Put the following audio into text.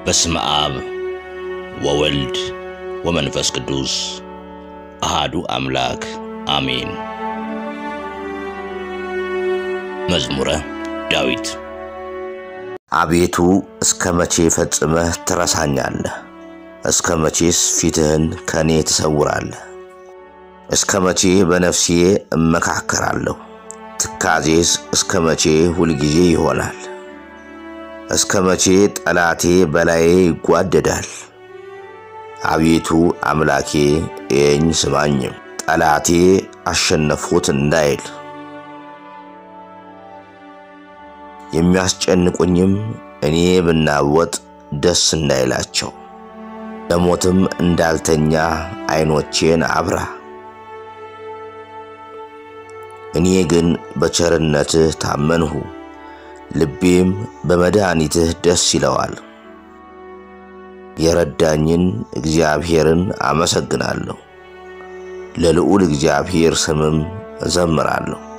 በስመ አብ ወወልድ ወመንፈስ ቅዱስ አሃዱ አምላክ አሜን። መዝሙረ ዳዊት። አቤቱ እስከ መቼ ፈጽመህ ትረሳኛለህ? እስከ መቼስ ፊትህን ከእኔ ትሰውራለህ? እስከ መቼ በነፍሴ እመካከራለሁ? ትካዜስ እስከ መቼ ሁልጊዜ ይሆናል? እስከ መቼ ጠላቴ በላዬ ይጓደዳል? አቤቱ አምላኬ እየኝ ስማኝም፣ ጠላቴ አሸነፍሁት እንዳይል የሚያስጨንቁኝም እኔ ብናወጥ ደስ እንዳይላቸው፣ ለሞትም እንዳልተኛ ዓይኖቼን አብራ። እኔ ግን በቸርነትህ ታመንሁ፣ ልቤም በመድኃኒትህ ደስ ይለዋል። የረዳኝን እግዚአብሔርን አመሰግናለሁ፣ ለልዑል እግዚአብሔር ስምም እዘምራለሁ።